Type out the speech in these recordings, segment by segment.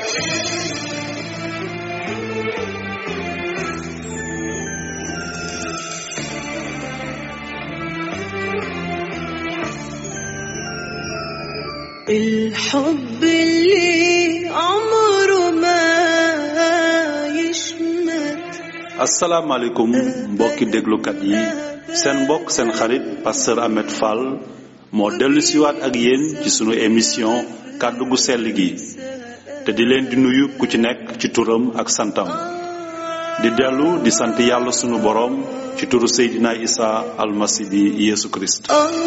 الحب اللي عمره ما يشمت asalaamaaleykum mbokki déglukat yi seen mbokk seen xarit pasteur Ahmed Fall moo dellu siwaat ak yéen ci sunu émission kàddu gu sell gi te di leen di nuyu ku ci nekk ci turam ak santam di dellu di sant yàlla sunu boroom ci turu Seydina Isa almasi bi Yeesu Kirist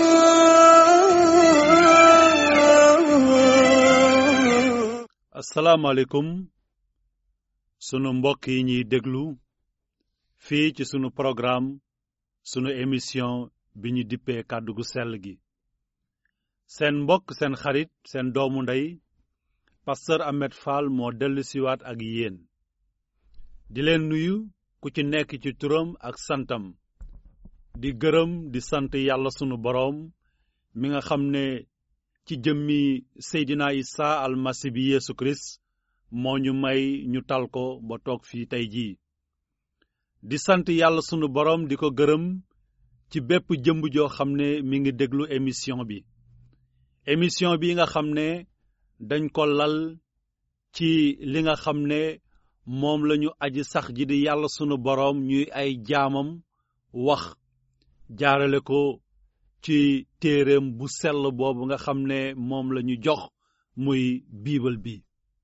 آه asalaamaaleykum sunu mbokk yi ñuy déglu fii ci sunu programme sunu émission bi ñu dippee kàddu gu sell gi seen mbokk seen xarit seen doomu ndey pasteur Ahmed Fall moo dellu siwaat ak yéen di leen nuyu ku ci nekk ci turam ak santam di gërëm di sant yàlla sunu boroom mi nga xam ne ci jëmmi Seydina Isa almasi bi Yeesu Kirist moo ñu may ñu tal ko ba toog fii tey jii di sant yàlla sunu boroom di ko gërëm ci bépp jëmb joo xam ne mi ngi déglu émission bi émission bi nga xam ne dañ ko lal ci li nga xam ne moom lañu aji sax ji di yàlla sunu boroom ñuy ay jaamam wax jaarale ko ci téereem bu sell boobu nga xam ne moom lañu jox muy biibal bi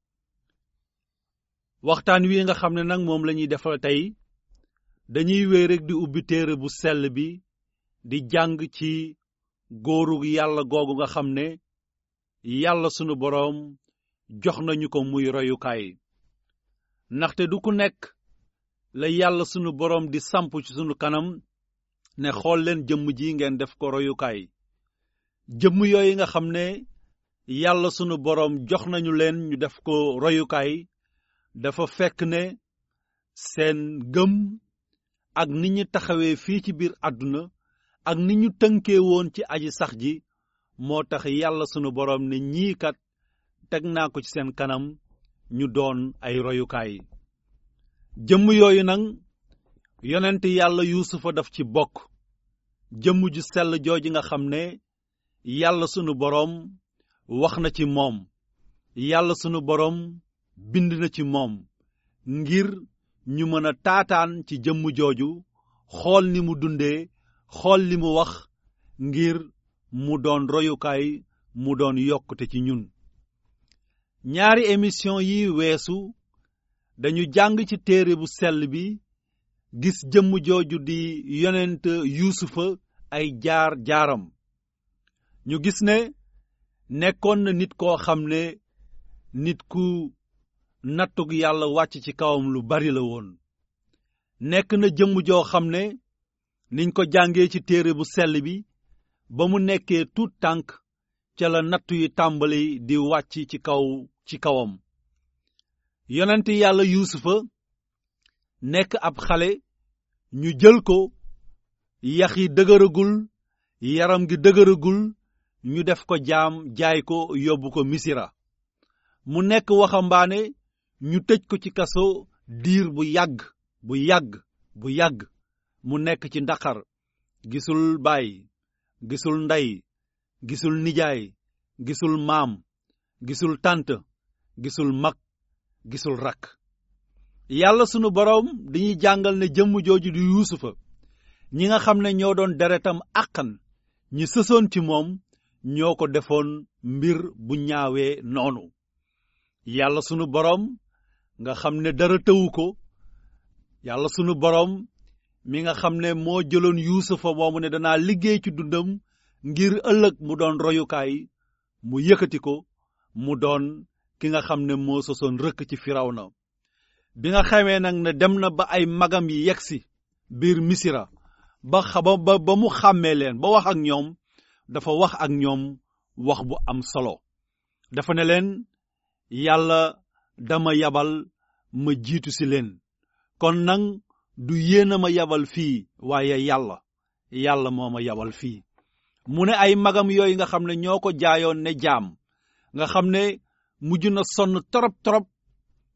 waxtaan wi nga xam ne nag moom lañuy defal tey dañuy wéy rek di ubbi téere bu sell bi di jàng ci góoru yàlla googu nga xam ne yàlla sunu boroom jox nañu ko muy royukaay ndaxte du ku nekk la yàlla sunu boroom di samp ci sunu kanam ne xool leen jëmm ji ngeen def ko royukaay jëmm yooyu nga xam ne yàlla sunu boroom jox nañu leen ñu def ko royukaay dafa fekk ne seen gëm ak ni ñu taxawee fii ci biir àdduna ak ni ñu tënkee woon ci aji sax ji moo tax yàlla sunu boroom ne ñii kat teg naa ko ci seen kanam ñu doon ay royukaay jëmm yooyu nag yonent yàlla yuusufa daf ci bokk jëmm ju sell jooji nga xam ne yàlla sunu boroom wax na ci moom yàlla sunu boroom bind na ci moom ngir ñu mën a taataan ci jëmm jooju xool ni mu dundee xool li mu wax ngir mu doon royukaay mu doon yokkute ci ñun ñaari émission yi weesu dañu jàng ci téere bu sell bi gis jëmm jooju di yonent yuusufa ay jaar jaaram ñu gis ne nekkoon na nit koo xam ne nit ku nattug yàlla wàcc ci kawam lu bari la woon nekk na jëmm joo xam ne niñ ko jàngee ci téere bu sell bi ba mu nekkee tuut tànk ca la nattu yi tàmbali di wàcc ci kaw ci kawam yonent yàlla yuusufa nekk ab xale ñu jël ko yax yi dëgëragul yaram gi dëgëragul ñu def ko jaam jaay ko yóbbu ko misira mu nekk waxambaane ñu tëj ko ci kaso diir bu yàgg bu yàgg bu yàgg mu nekk ci ndaqar gisul baay gisul ndey gisul nijaay gisul maam gisul tànt gisul mag gisul rakk yàlla sunu boroom dañuy jàngal ne jëmm jooju di yuusufa ñi nga xam ne ñoo doon deretam àqan ñi sësoon ci moom ñoo ko defoon mbir bu ñaawee noonu yàlla sunu boroom nga xam ne dara tëwu ko yàlla sunu boroom mi nga xam ne moo jëloon yuusufa moomu ne danaa liggéey ci dundam ngir ëllëg mu doon royukaay mu yëkkati ko mu doon ki nga xam ne moo sosoon rëkk ci firawna bi nga xamee nag ne dem na ba ay magam yi yegsi biir misira ba xaba ba ba mu xàmmee leen ba wax ak ñoom dafa wax ak ñoom wax bu am solo dafa ne leen yàlla dama yabal ma jiitu si leen kon nag du yéen a ma yabal fii waaye yàlla yàlla moo ma yabal fii mu ne ay magam yooyu nga xam ne ñoo ko jaayoon ne jaam nga xam ne mujj na sonn torop torop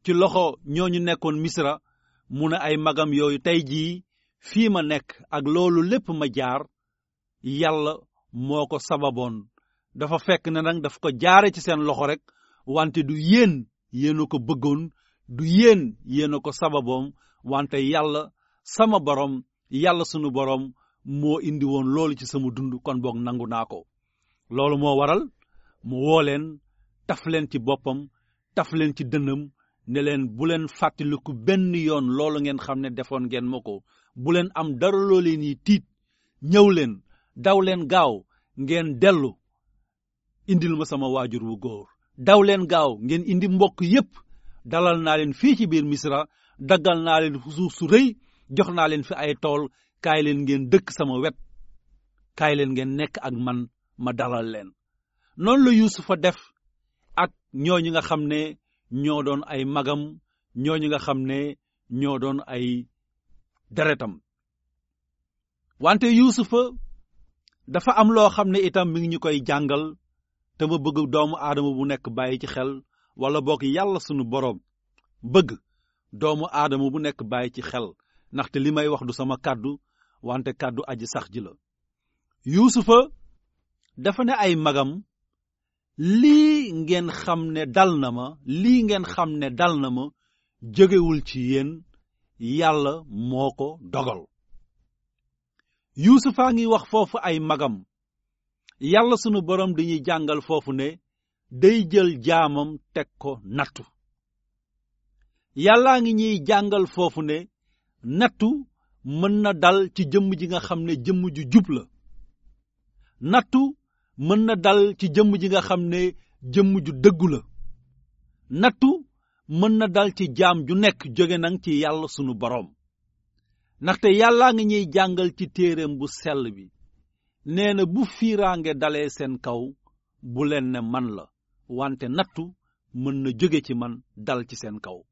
ci loxo ñooñu nekkoon misra mu ne ay magam yooyu tey jii fii ma nekk ak loolu lépp ma jaar yàlla moo ko sababoon dafa fekk ne nag daf ko jaare ci seen loxo rek wante du yéen yéen a ko bëggoon du yéen yéen a ko sababoom wante yàlla sama borom yàlla sunu borom moo indi woon loolu ci sama dund kon boog nangu naa ko loolu moo waral mu woo leen taf leen ci boppam taf leen ci dënnam ne leen bu leen fàttaliku benn yoon loolu ngeen xam ne defoon ngeen ma ko bu leen am dara loo leen yi tiit ñëw leen daw leen gaaw ngeen dellu indil ma sama waajur wu góor daw leen gaaw ngeen indi mbokk yépp dalal naa leen fii ci biir misra daggal naa leen suuf su rëy jox naa leen fi ay tool kaay leen ngeen dëkk sama wet kaay leen ngeen nekk ak man ma dalal leen noonu la yuusufa def ak ñooñu nga xam ne ñoo doon ay magam ñooñu nga xam ne ñoo doon ay deretam wante yuusufa dafa am loo xam ne itam mi ngi ñu koy jàngal te ma bëgg doomu aadama bu nekk bàyyi ci xel wala boog yàlla sunu boroom bëgg doomu aadama bu nekk bàyyi ci xel ndaxte li may wax du sama kàddu wante kàddu aji sax ji la yuusufa dafa ne ay magam lii ngeen xam ne dal na ma lii ngeen xam ne dal na ma jógewul ci yéen yàlla moo ko dogal yuusufa ngi wax foofu ay magam yàlla sunu borom dañuy jàngal foofu ne day jël jaamam teg ko nattu yàllaa ngi ñuy jàngal foofu ne nattu mën na dal ci jëmm ji nga xam ne jëmm ju jub la nattu mën na dal ci jëmm ji nga xam ne jëmm ju dëggu la nattu mën na dal ci jaam ju nekk jóge nang ci yàlla sunu boroom ndaxte yàllaa ngi ñuy jàngal ci téereem bu sell bi nee na bu fiiraange dalee seen kaw bu leen ne man la wante nattu mën na jóge ci man dal ci seen kaw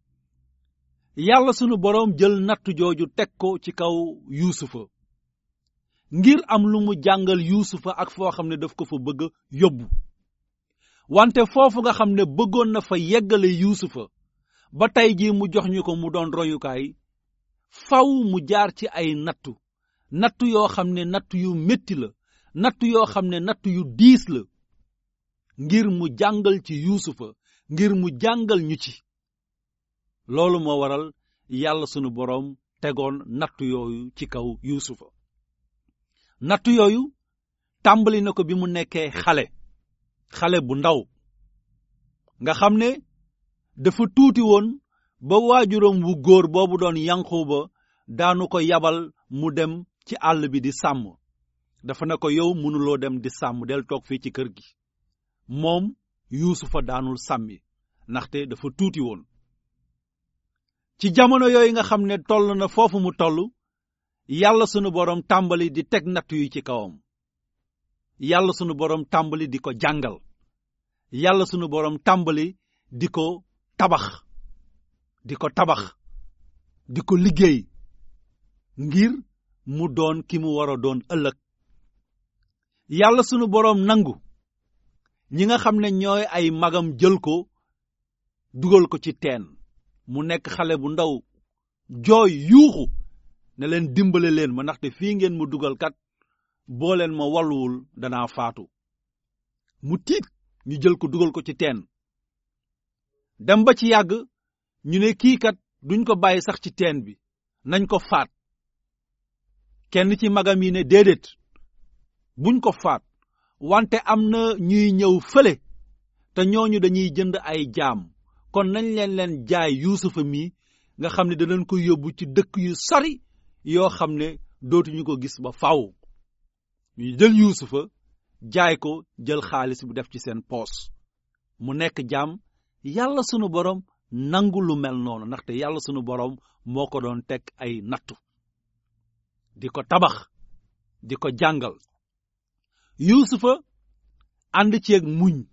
yàlla sunu boroom jël nattu jooju teg ko ci kaw yuusufa ngir am lu mu jàngal yuusufa ak foo xam ne daf ko fa bëgg yóbbu wante foofu nga xam ne bëggoon na fa yeggale yuusufa ba tey jii mu jox ñu ko mu doon royukaay faw mu jaar ci ay nattu nattu yoo xam ne nattu yu metti la nattu yoo xam ne nattu yu diis la ngir mu jàngal ci yuusufa ngir mu jàngal ñu ci loolu moo waral yàlla sunu boroom tegoon nattu yooyu ci kaw yuusufa nattu yooyu tàmbali na ko bi mu nekkee xale xale bu ndaw nga xam ne dafa tuuti woon ba waajuram wu góor boobu doon yanquba daanu ko yabal mu dem ci àll bi di sàmm dafa ne ko yow mënuloo dem di sàmm del toog fii ci kër gi moom yuusufa daanul sàmmi ndaxte dafa tuuti woon ci jamono yooyu nga xam ne toll na foofu mu toll yàlla sunu boroom tàmbali di teg nattu yi ci kawam yàlla sunu boroom tàmbali di ko jàngal yàlla sunu boroom tàmbali di ko tabax di ko tabax di ko liggéey ngir mu doon ki mu war a doon ëllëg yàlla sunu boroom nangu ñi nga xam ne ñooy ay magam jël ko dugal ko ci teen mu nekk xale bu ndaw jooy yuuxu ne leen dimbale leen ma ndaxte fii ngeen mu dugal kat boo leen ma walluwul danaa faatu mu tiit ñu jël ko dugal ko ci teen dem ba ci yàgg ñu ne kii kat duñ ko bàyyi sax ci teen bi nañ ko faat kenn ci magam yi ne déedéet buñ ko faat wante am na ñuy ñëw fële te ñooñu dañuy jënd ay jaam kon nañ leen leen jaay yuusufa mi nga xam ne danañ ko yóbbu ci dëkk yu sori yoo xam ne dootuñu ko gis ba faw ñu jël yuusufa jaay ko jël xaalis bu def ci seen poos mu nekk jaam yàlla sunu borom nangu lu mel noonu ndaxte yàlla sunu borom moo ko doon teg ay nattu di ko tabax di ko jàngal yuusufa ànd ceeg muñ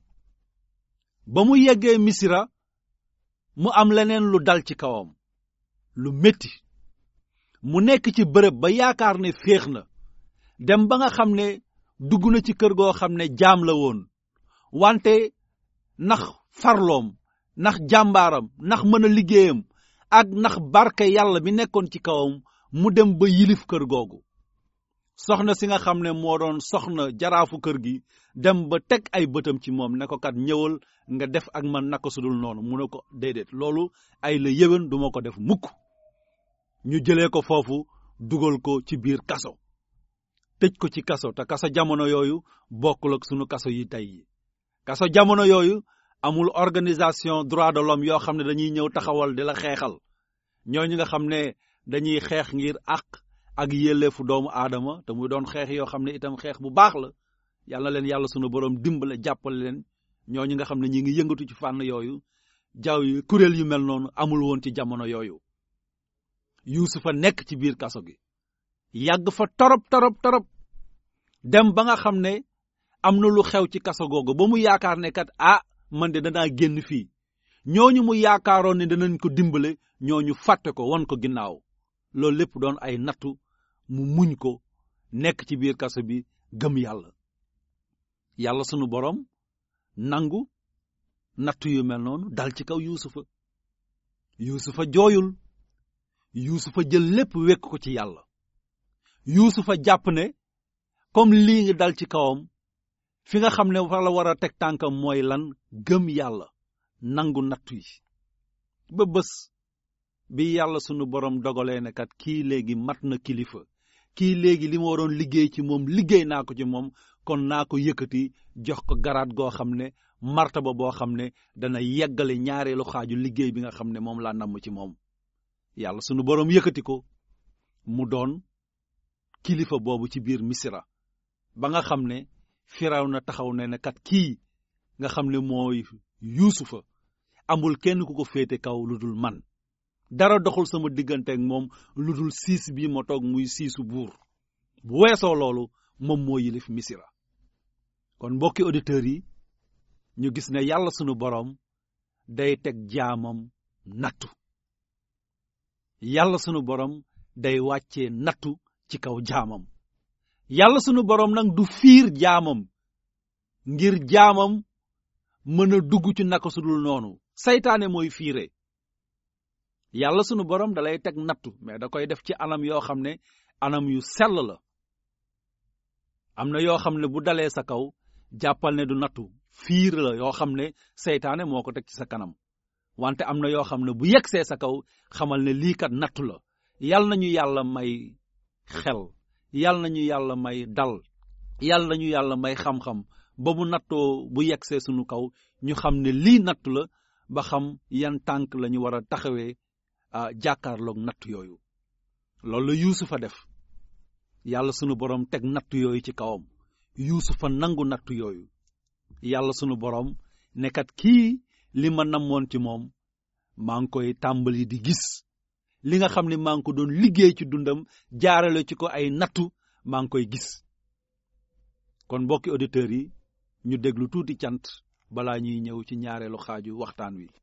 ba mu yeggee misira mu am leneen lu dal ci kawam lu metti mu nekk ci bërëb ba yaakaar ne féex na dem ba nga xam ne dugg na ci kër goo xam ne jaam la woon wante ndax farloom ndax jàmbaaram ndax mën a liggéeyam ak ndax barke yàlla bi nekkoon ci kawam mu dem ba yilif kër googu soxna si nga xam ne moo doon soxna jaraafu kër gi dem ba teg ay bëtam ci moom ne ko kat ñëwal nga def ak man naka sudul noonu mu ne ko déedéet loolu ay la yéwén duma ko def mukk ñu jëlee ko foofu dugal ko ci biir kaso tëj ko ci kaso te kaso jamono yooyu bokkul ak sunu kaso yi tey yi kaso jamono yooyu amul organisation droit de l'homme yoo xam ne dañuy ñëw taxawal di la xeexal ñooñu nga xam ne dañuy xeex ngir àq ak yelleefu doomu aadama te muy doon xeex yoo xam ne itam xeex bu baax la yàlla leen yàlla sunu borom dimbale jàppale leen ñooñu nga xam ne ñi ngi yëngatu ci fànn yooyu jaww yi kuréel yu mel noonu amul woon ci jamono yooyu yuusufa nekk ci biir kaso gi yàgg fa torop torop torop dem ba nga xam ne am na lu xew ci kaso googu ba mu yaakaar ne kat ah man de danaa génn fii ñooñu mu yaakaaroon ne danañ ko dimbale ñooñu fàtte ko won ko ginnaaw loolu lépp doon ay nattu mu muñ ko nekk ci biir kaso bi gëm yàlla yàlla sunu borom nangu nattu yu mel noonu dal ci kaw yuusufa yuusufa jooyul yuusufa jël lépp wekk ko ci yàlla yuusufa jàpp ne comme lii ngi dal ci kawam fi nga xam ne fa la war a teg tànkam mooy lan gëm yàlla nangu nattu yi ba bés bi yàlla sunu borom dogalee ne kat kii léegi mat na kilifa kii léegi li ma waroon liggéey ci moom liggéey naa ko ci moom kon naa ko yëkkati jox ko garaat goo xam ne martaba boo xam ne dana yeggale ñaareelu xaaju liggéey bi nga xam ne moom laa namm ci moom yàlla sunu borom yëkkati ko mu doon kilifa boobu ci biir misira ba nga xam ne firaw na taxaw ne ne kat kii nga xam ne mooy yuusufa amul kenn ku ko féete kaw lu dul man dara doxul sama digganteeg moom lu dul siis bi ma toog muy siisu buur bu weesoo loolu moom moo yilif misira kon mbokki auditeurs yi ñu gis ne yàlla sunu boroom day teg jaamam nattu yàlla sunu boroom day wàccee nattu ci kaw jaamam yàlla sunu boroom nag du fiir jaamam ngir jaamam mën a dugg ci naka sudul noonu saytaane mooy fiire yàlla sunu boroom dalay teg nattu mais da koy def ci anam yoo xam ne anam yu sell la am na yoo xam ne bu dalee sa kaw jàppal ne du nattu fiir la yoo xam ne seytaane moo ko teg ci sa kanam wante am na yoo xam ne bu yegsee sa kaw xamal ne lii kat nattu la yal nañu yàlla may xel yal nañu yàlla may dal yal nañu yàlla may xam-xam ba bu nattoo bu yegsee sunu kaw ñu xam ne lii nattu la ba xam yan tànk la ñu war a taxawee ah jàkkaarloog natt yooyu loolu la yuusufa def yàlla sunu borom teg natt yooyu ci kawam yuusufa nangu natt yooyu yàlla sunu borom nekkat kii li ma namoon ci moom maa ngi koy tàmbali di gis li nga xam ne maa ngi ko doon liggéey ci dundam jaarale ci ko ay nattu maa ngi koy gis kon mbokki auditeurs yi ñu déglu tuuti cant balaa ñuy ñëw ci ñaareelu xaaju waxtaan wi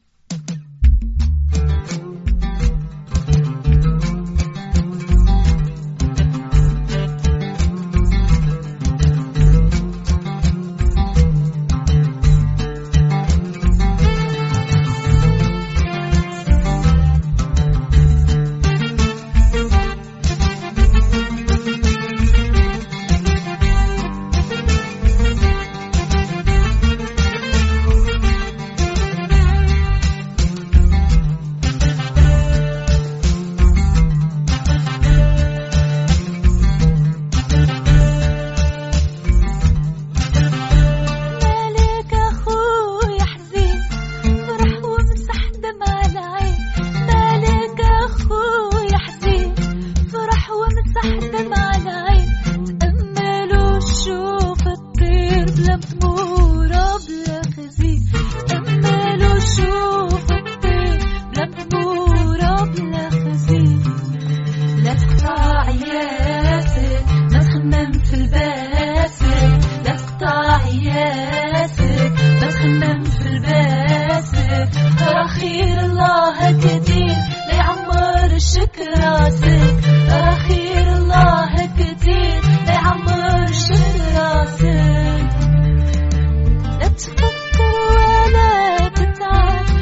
مالك اخوي حزين فرح ومسح دمع العين مالك اخوي حزين فرح ومسح دمع العين تأمل وشوف الطير بلا مطمورة بلا خزين تأمل وشوف الطير بلا مطمورة بلا خزين لا تقطع ياسك ما تخمم في الباسك لا تقطع ياسك ما تخمم في الباسك ترى خير الله كتير ليعمر الشكر راسك ترى خير الله كتير ليعمر الشكر راسك لا تفكر ولا تتعب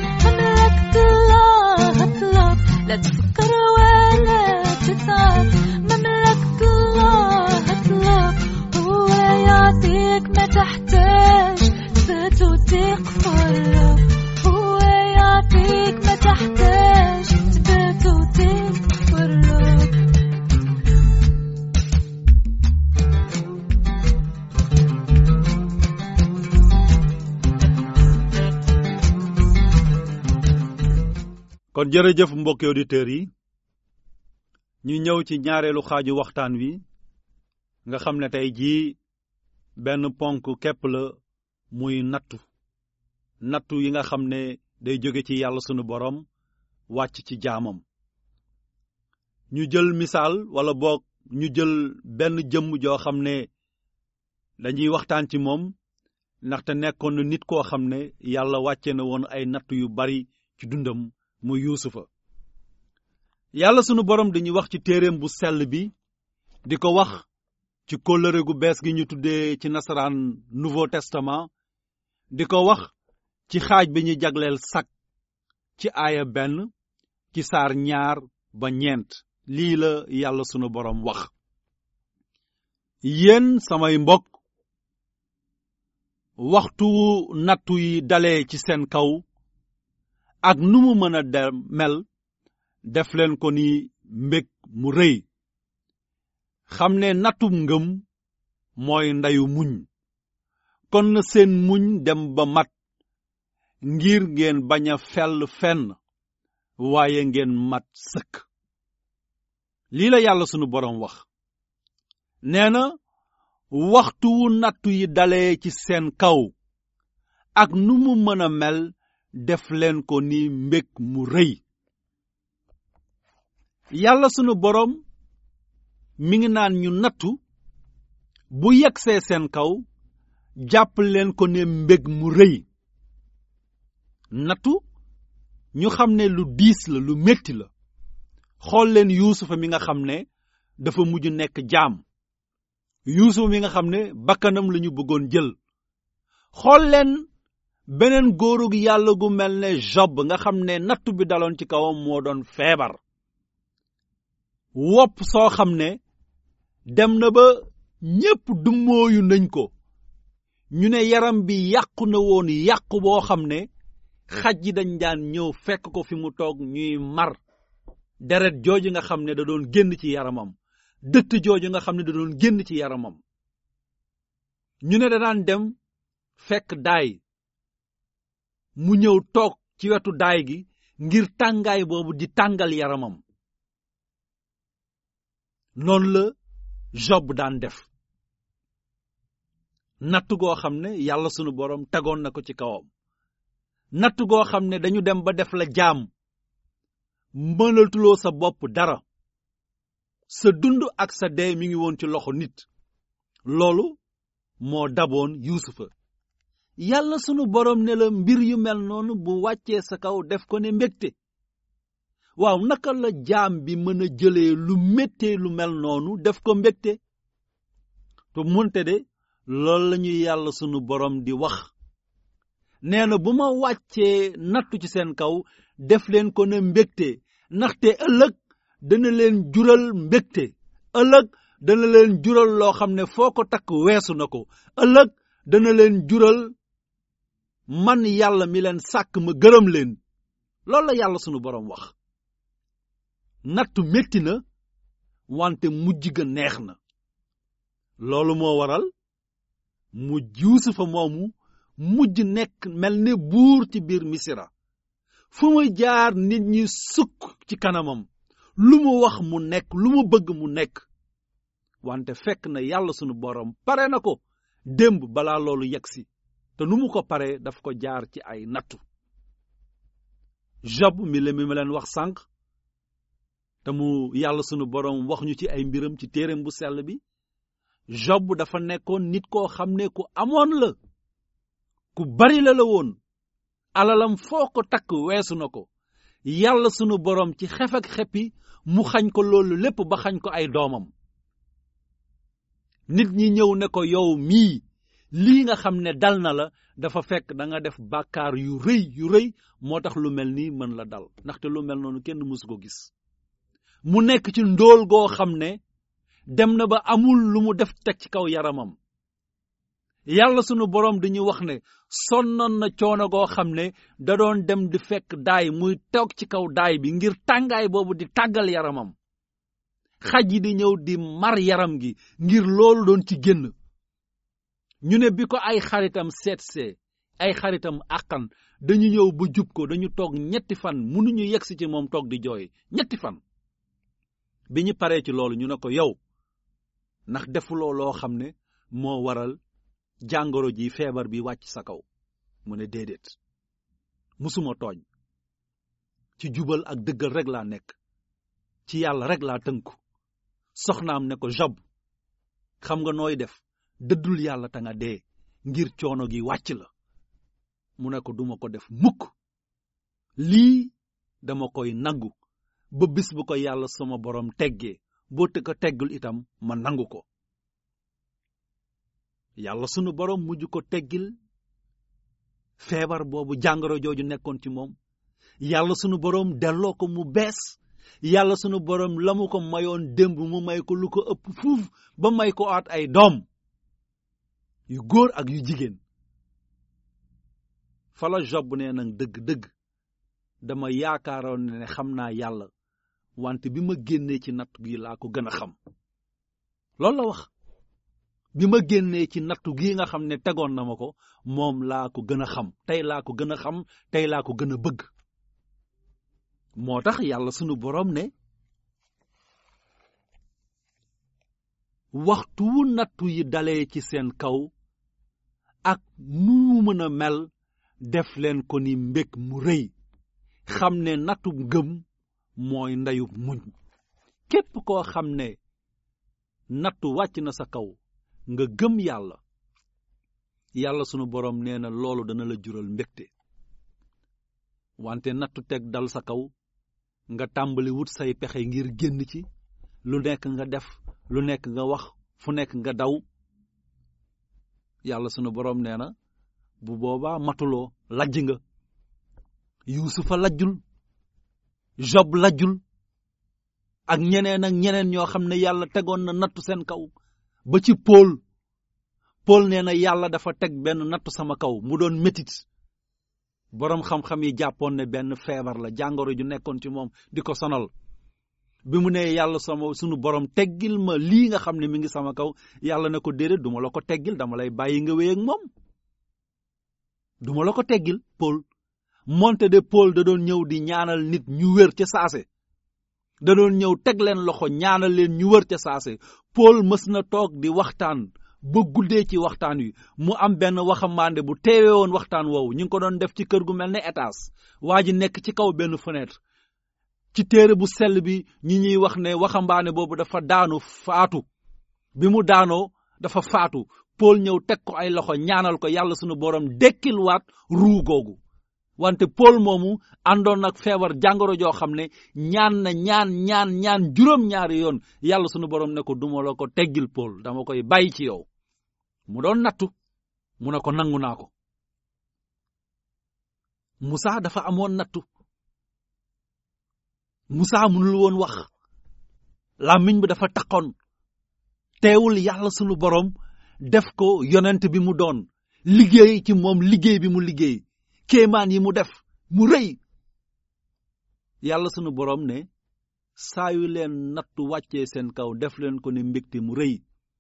kon jërëjëf mbokki auditeurs yi ñu ñëw ci ñaareelu xaaju waxtaan wi nga xam ne tey jii benn ponk képp la muy nattu nattu yi nga xam ne day jóge ci yàlla sunu borom wàcc ci jaamam ñu jël misaal wala boog ñu jël benn jëmm joo xam ne dañuy waxtaan ci moom ndaxte nekkoon na nit koo xam ne yàlla wàcce na woon ay nattu yu bari ci dundam mu yuusufa yàlla sunu borom dañuy wax ci téereem bu sell bi di ko wax ci kóllëre gu bees gi ñu tuddee ci nasaraan nouveau testament di ko wax ci xaaj bi ñu jagleel sak ci aaya benn ci saar ñaar ba ñeent lii la yàlla sunu borom wax yéen samay mbokk waxtu nattu yi dalee ci seen kaw ak nu mu mën a dem mel def leen ko ni mbég mu rëy xam ne nattum ngëm mooy ndayu muñ kon na seen muñ dem ba mat ngir ngeen bañ a fell fenn waaye ngeen mat sëkk lii la yàlla sunu boroom wax nee na waxtu wu nattu yi dalee ci seen kaw ak nu mu mën a mel def leen ko ni mbég mu rëy yàlla sunu boroom mi ngi naan ñu nattu bu yegsee seen kaw jàpp leen ko ne mbég mu rëy nattu ñu xam ne lu diis la lu metti la xool leen yuusufa mi nga xam ne dafa mujj nekk jaam yuusufa mi nga xam ne bakkanam lañu bëggoon jël xool leen beneen góorug yàlla gu mel ne job nga xam ne nattu bi daloon ci kawam moo doon feebar wopp soo xam ne dem na ba ñépp dummóoyu nañ ko ñu ne yaram bi yàqu na woon yàqu boo xam ne xaj yi dañ daan ñëw fekk ko fi mu toog ñuy mar deret jooju nga xam ne da doon génn ci yaramam dëtt jooju nga xam ne da doon génn ci yaramam ñu ne da daan dem fekk daay mu ñëw toog ci wetu daay gi ngir tàngaay boobu di tàngal yaramam noonu la job daan def natt goo xam ne yàlla sunu borom tegoon na ko ci kawam natt goo xam ne dañu dem ba def la jaam mënatuloo sa bopp dara sa dund ak sa dee mi ngi woon ci loxo nit loolu moo daboon yuusufa yàlla sunu borom ne la mbir yu mel noonu bu wàccee sa kaw def ko ne mbégte waaw naka la jaam bi mën a jëlee lu méttee lu mel noonu def ko mbégte te munte de loolu la ñuy yàlla sunu borom di wax nee na bu ma wàccee nattu ci seen kaw def leen ko ne mbégte ndaxte ëllëg dana leen jural mbégte ëllëg dana leen jural loo xam ne foo ko takk weesu na ko ëllëg dana leen jural man yàlla mi leen sàkk ma gërëm leen loolu la yàlla sunu borom wax nattu metti na wante mujj ga neex na loolu moo waral mu yuusufa moomu mujj nekk mel ne buur ci biir misira fu muy jaar nit ñi sukk ci kanamam lu mu wax mu nekk lu mu bëgg mu nekk wante fekk na yàlla sunu borom pare na ko démb balaa loolu yegsi te nu mu ko paree daf ko jaar ci ay nattu job mi la mi ma leen wax sànq te mu yàlla sunu borom wax ñu ci ay mbiram ci téereem bu sell bi job dafa nekkoon nit koo xam ne ku amoon la ku bari la la woon alalam foo ko takk weesu na ko yàlla sunu borom ci xef ak xeppi mu xañ ko loolu lépp ba xañ ko ay doomam nit ñi ñëw ne ko yow mii lii nga xam ne dal na la dafa fekk da nga def bàkkaar yu rëy yu rëy moo tax lu mel nii mën la dal ndaxte lu mel noonu kenn mësu ko gis mu nekk ci ndóol goo xam ne dem na ba amul lu mu def teg ci kaw yaramam yàlla sunu boroom dañuy wax ne sonnoon na coono goo xam ne da doon dem di fekk daay muy toog ci kaw daay bi ngir tàngaay boobu di tàggal yaramam xaj yi di ñëw di mar yaram gi ngir loolu doon ci génn ñu ne bi ko ay xaritam seetsee ay xaritam àqan dañu ñëw ba jub ko dañu toog ñetti fan mënuñu yegsi ci moom toog di jooy ñetti fan bi ñu paree ci loolu ñu ne ko yow ndax defuloo loo xam ne moo waral jàngoro ji feebar bi wàcc sa kaw mu ne déedéet musuma tooñ ci jubal ak dëggal rek laa nekk ci yàlla rek laa tënku soxnaam ne ko job xam nga nooy def dëddul yàlla ta nga dee ngir coono gi wàcc la mu ne ko duma ko def mukk lii dama koy nangu ba bis bu ko yàlla sama borom teggee boo te ko teggul itam ma nangu ko yàlla sunu borom mujj ko teggil feebar boobu jàngoro jooju nekkoon ci moom yàlla sunu borom delloo ko mu bees yàlla sunu borom la mu ko mayoon démb mu may ko lu ko ëpp fuuf ba may ko aat ay doom yu góor ak yu jigéen fala job nee nag dëgg-dëgg dama yaakaaroon ne xam naa yàlla wante bi ma génnee ci natt gi laa ko gën a xam loolu la wax bi ma génnee ci nattu gi nga xam ne tegoon na ma ko moom laa ko gën a xam tey laa ko gën a xam tey laa ko gën a bëgg moo tax yàlla sunu boroom ne waxtu wu nattu yi dalee ci seen kaw ak nu mu mën a mel def leen ko ni mbég mu rëy xam ne nattub ngëm mooy ndeyub muñ képp koo xam ne nattu wàcc na sa kaw nga gëm yàlla yàlla sunu boroom nee na loolu dana la jural mbégte wante nattu teg dal sa kaw nga tàmbali wut say pexe ngir génn ci lu nekk nga def lu nekk nga wax fu nekk nga daw yàlla sunu boroom nee na bu boobaa matuloo lajj nga yuusufa lajjul job lajjul ak ñeneen ak ñeneen ñoo xam ne yàlla tegoon na nattu seen kaw ba ci Paul Paul nee na yàlla dafa teg benn nattu sama kaw mu doon métit boroom xam-xam yi jàppoon ne benn feebar la jàngoro ju nekkoon ci moom di ko sonal bi mu nee yàlla sama sunu borom teggil ma lii nga xam ne mi ngi sama kaw yàlla ne ko déedéet duma la ko teggil dama lay bàyyi nga wéy ak moom duma la ko teggil Paul moonte de Paul da doon ñëw di ñaanal nit ñu wér ca saase da doon ñëw teg leen loxo ñaanal leen ñu wër ca saase Paul mës na toog di waxtaan ba guddee ci waxtaan wi mu am benn waxambaande bu teewee woon waxtaan woowu ñu ngi ko doon def ci kër gu mel ne étage waa ji nekk ci kaw benn fenêtre ci téere bu sell bi ñi ñuy wax ne waxambaane boobu dafa daanu faatu bi mu daanoo dafa faatu Paul ñëw teg ko ay loxo ñaanal ko yàlla sunu borom dekkil waat ruu googu wante Paul moomu àndoon ak feebar jàngoro joo xam ne ñaan na ñaan ñaan ñaan juróom-ñaari yoon yàlla sunu borom ne ko duma la ko teggil Paul dama koy bàyyi ci yow mu doon nattu mu ne ko nangu naa ko Musa dafa amoon nattu Musa mënul woon wax làmmiñ bi dafa taqoon teewul yàlla sunu borom def ko yonent bi mu doon liggéey ci moom liggéey bi mu liggéey kéemaan yi mu def mu rëy yàlla sunu borom ne saa yu leen nattu wàccee seen kaw def leen ko ne mbégte mu rëy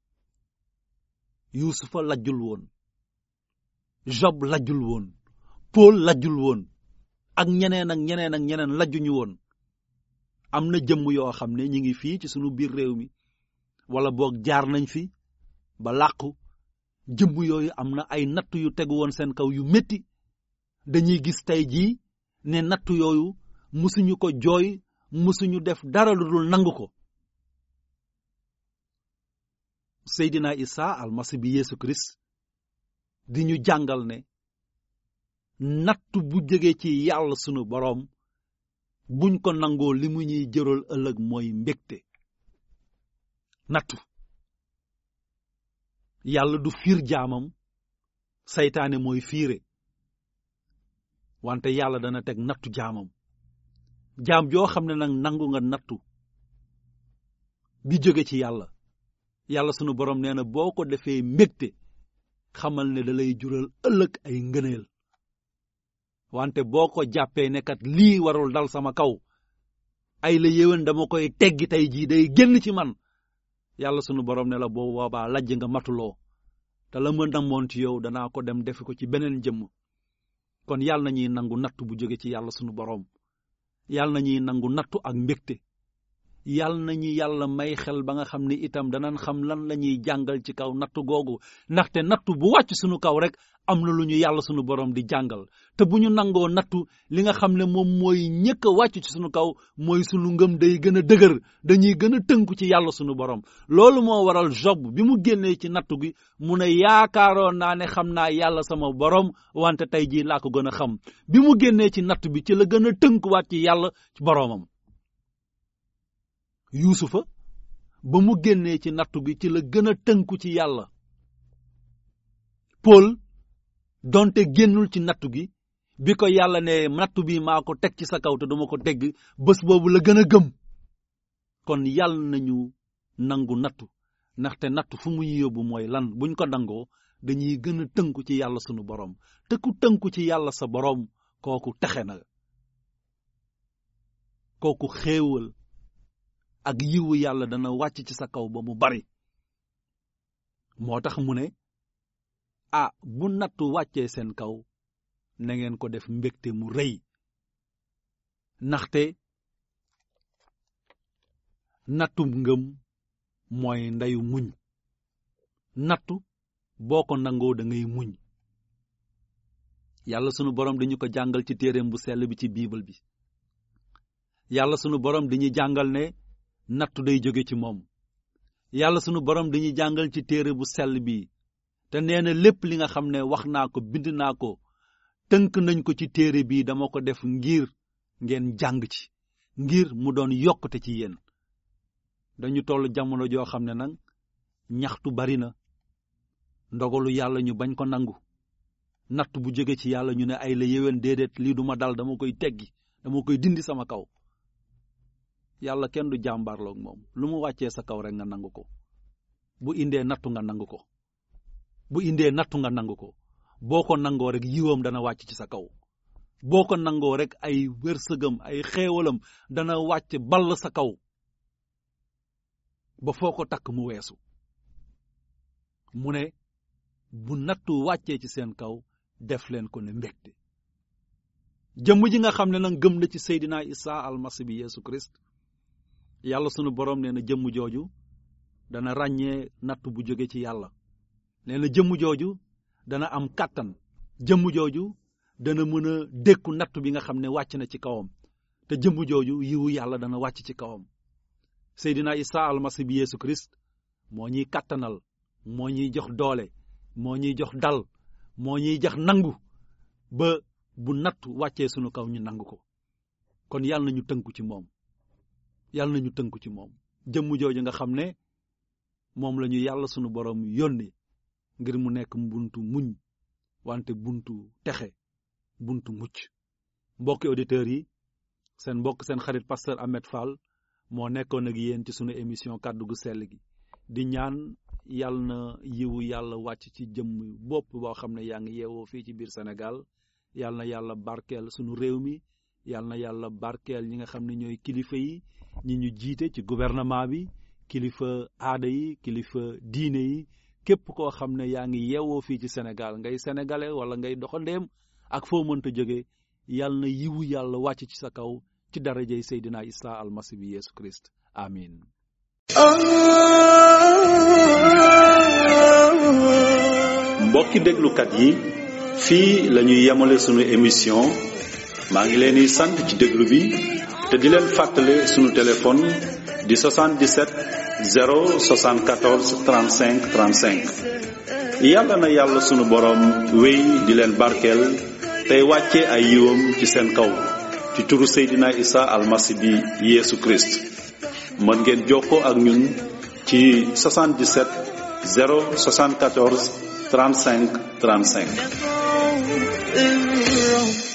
yuusufa lajjul woon job lajjul woon paul lajjul woon ak ñeneen ak ñeneen ak ñeneen lajjuñu woon am na jëmm yoo xam ne ñi ngi fii ci sunu biir réew mi wala boog jaar nañ fi ba làqu jëmm yooyu am na ay nattu yu tegu woon seen kaw yu métti dañuy gis tey jii ne nattu yooyu musuñu ko jooy musuñu def dara lu dul nangu ko Seydina Isa almasi bi Yeesu Kirist di ñu jàngal ne nattu bu jóge ci yàlla sunu boroom buñ ko nangoo li mu ñuy jëral ëllëg mooy mbégte nattu yàlla du fiir jaamam saytaane mooy fiire wante yàlla dana teg nattu jaamam jaam joo xam ne nag nangu nga nattu bi jóge ci yàlla yàlla sunu borom nee na boo ko defee mbégte xamal ne da lay jural ëllëg ay ngëneel wante boo ko jàppee ne kat lii warul dal sama kaw ay la yéwén dama koy teggi tey jii day génn ci man yàlla sunu borom ne la boo boobaa lajj nga matuloo te la ma namoon ci yow danaa ko dem defi ko ci beneen jëmm kon yàlla na ñuy nangu nattu bu jóge ci yàlla sunu boroom yàlla na ñuy nangu nattu ak mbégte yàlla na ñu yàlla may xel ba nga xam ne itam danañ xam lan la ñuy jàngal ci kaw nattu googu ndaxte nattu bu wàcc sunu kaw rek am na lu ñu yàlla sunu boroom di jàngal te bu ñu nangoo nattu li nga xam ne moom mooy ñëkk a wàcc ci sunu kaw mooy sunu ngëm day gën a dëgër dañuy gën a tënku ci yàlla sunu boroom loolu moo waral Job bi mu génnee ci nattu gi mu ne yaakaaroon naa ne xam naa yàlla sama boroom wante tey jii laa ko gën a xam bi mu génnee ci nattu bi ci la gën a tënkuwaat ci yàlla ci boroomam yuusufa ba mu génnee ci nattu gi ci la gën a tënku ci yàlla Paul donte génnul ci nattu gi bi ko yàlla ne nattu bi maa ko teg ci sa kaw te duma ko tegg bés boobu la gën a gëm kon yàlla nañu nangu nattu ndaxte nattu fu muy yóbbu mooy lan buñ ko nangoo dañuy gën a tënku ci yàlla sunu boroom te ku tënku ci yàlla sa boroom kooku texe na kooku xéewal ak yiwu yàlla dana wàcc ci sa kaw ba mu bari moo tax mu ne ah bu nattu wàccee seen kaw na ngeen ko def mbégte mu rëy ndaxte nattu ngëm mooy ndeyu muñ nattu boo ko nangoo da ngay muñ yàlla sunu borom dañu ko jàngal ci téereem bu sell bi ci biibal bi yàlla sunu borom dañuy jàngal ne nattu day jóge ci moom yàlla sunu borom dañuy jàngal ci téere bu sell bi te nee na lépp li nga xam ne wax naa ko bind naa ko tënk nañ ko ci téere bi dama ko def ngir ngeen jàng ci ngir mu doon yokkute ci yéen dañu toll jamono joo xam ne nag ñaxtu bari na ndogalu yàlla ñu bañ ko nangu natt bu jóge ci yàlla ñu ne ay la yéwén déedéet lii duma dal dama koy teggi dama koy dindi sama kaw yàlla kenn du jàmbaarloog moom lu mu wàccee sa kaw rek nga nangu ko bu indee nattu nga nangu ko bu indee nattu nga nangu ko boo ko nangoo rek yiwam dana wàcc ci sa kaw boo ko nangoo rek ay wërsëgam ay xéewalam dana wàcc ball sa kaw ba foo ko takk mu weesu mu ne bu nattu wàccee ci seen kaw def leen ko ne mbégte jëmm ji nga xam ne nag gëm na ci Seydina Isa almasi bi Yeesu Christ yàlla sunu borom nee na jëmm jooju dana ràññee natt bu jóge ci yàlla nee na jëmm jooju dana am kàttan jëmm jooju dana mën a dékku natt bi nga xam ne wàcc na ci kawam te jëmm jooju yiwu yàlla dana wàcc ci kawam Seydina Isa almasi bi Yeesu Christ moo ñuy kàttanal moo ñuy jox doole moo ñuy jox dal moo ñuy jox nangu ba bu natt wàccee sunu kaw ñu nangu ko kon yàlla nañu tënku ci moom yàlla nañu tënku ci moom jëmm jooju nga xam ne moom la ñu yàlla sunu borom yónni ngir mu nekk buntu muñ wante buntu texe buntu mucc mbokki auditeurs yi seen mbokk seen xarit pasteur Ahmed Fall moo nekkoon ak yéen ci sunu émission kàddu gu sell gi di ñaan yàlla na yiwu yàlla wàcc ci jëmm bopp boo xam ne yaa ngi yeewoo fii ci biir Sénégal yàlla na yàlla barkeel sunu réew mi yàlla na yàlla barkeel ñi nga xam ne ñooy kilifa yi ñi ñu jiite ci gouvernement bi kilifa aada yi kilifa diine yi képp koo xam ne yaa ngi yeewoo fii ci Sénégal ngay sénégalais wala ngay doxandeem ak foo mënta jóge yàlla na yiwu yàlla wàcc ci sa kaw ci darajay Seydina Isa almasi bi Yeesu Christ amin mbokki déglukat yi fii la ñuy yemale sunu émission maa ngi leen di sant ci déglu bi te di leen fàttale sunu téléphone di 77 074 35 35 yàlla na yàlla sunu boroom wéy di leen barkeel tey wàcce ay yiwam ci seen kaw ci turu Seydina Isa almasi bi Yeesu Christ mën ngeen jokkoo ak ñun ci 77 074 35 35 الرب